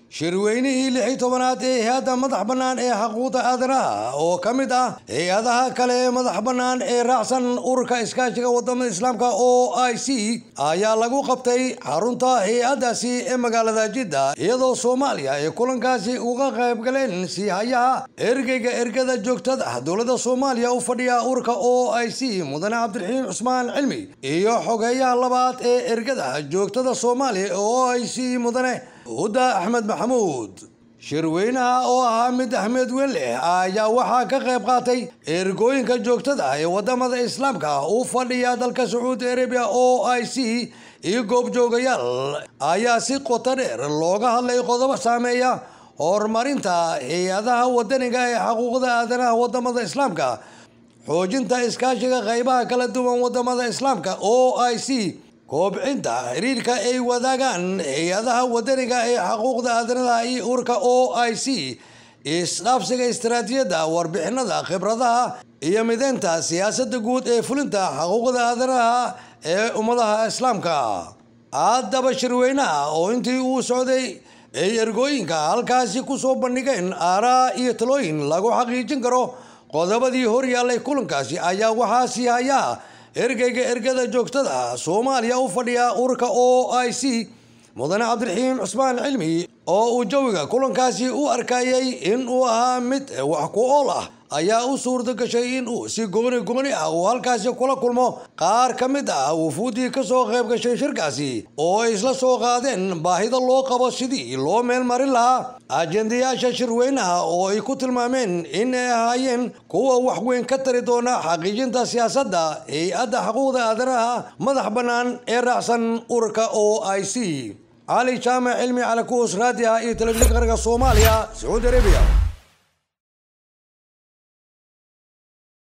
shirweynihii lix iyo tobanaad ee hay-adda madax bannaan ee xuquuqda aadanaha oo ka mid ah hay-adaha kale ee madax bannaan ee raacsan ururka iskaashiga wadamada islaamka o i c ayaa lagu qabtay xarunta hay-addaasi ee magaalada jidda iyadoo soomaaliya ay kulankaasi uga qayb galeen siihayaha ergeyga ergada joogtada ah dowladda soomaaliya u fadhiya ururka o i c mudane cabdiraxiim cusmaan cilmi iyo xogeeyaha labaad ee ergada joogtada soomaaliya ee o i c mudane huda axmed maxamuud shirweynaha oo ahaa mid axmed weyn leh ayaa waxaa ka qayb qaatay ergooyinka joogtada ah ee wadamada islaamka u fadhiya dalka sacuudi arabiya o i c iyo goobjoogayaal ayaa si qoto dheer looga hadlay qodobo saameeya horumarinta hay-adaha wadaniga ee xuquuqda aadanaha wadamada islaamka xoojinta iskaashiga qaybaha kala duwan wadamada islaamka o i c koobcinta xiriirka ay wadaagaan hay-adaha wadaniga ee xuquuqda aadanaha iyo urka o i c isdhaafsiga istaraatijiyadda warbixinada khibradaha iyo mideynta siyaasadda guud ee fulinta xuquuqda aadanaha ee ummadaha islaamka haddaba shirweynaha oo intii uu socday ay ergooyinka halkaasi kusoo bandhigeen aaraa iyo talooyin lagu xaqiijin karo qodobadii horyaallay kulankaasi ayaa waxaa sii hayaa ergeyga ergada joogtada soomaaliya u fadhiya ururka o i c mudane cabdiraxiim cusmaan cilmi oo uu jawiga kulankaasi u arkayay in uu ahaa mid wax ku ool ah ayaa u suurta gashay in uu si gooni gooni ah uu halkaasi kula kulmo qaar ka mid ah wufuuddii kasoo qayb gashay shirkaasi oo ay isla soo qaadeen baahida loo qabo sidii loo meel marin lahaa ajendayaasha shirweynaha oo ay ku tilmaameen in ay ahaayeen kuwa wax weyn ka tari doona xaqiijinta siyaasadda hay-adda xuquuqda aadanaha madax bannaan ee raacsan ururka o i c cali jaamac cilmi calakuus raadiha iyo telefishinka qaranka soomaaliya sacuudi arabiya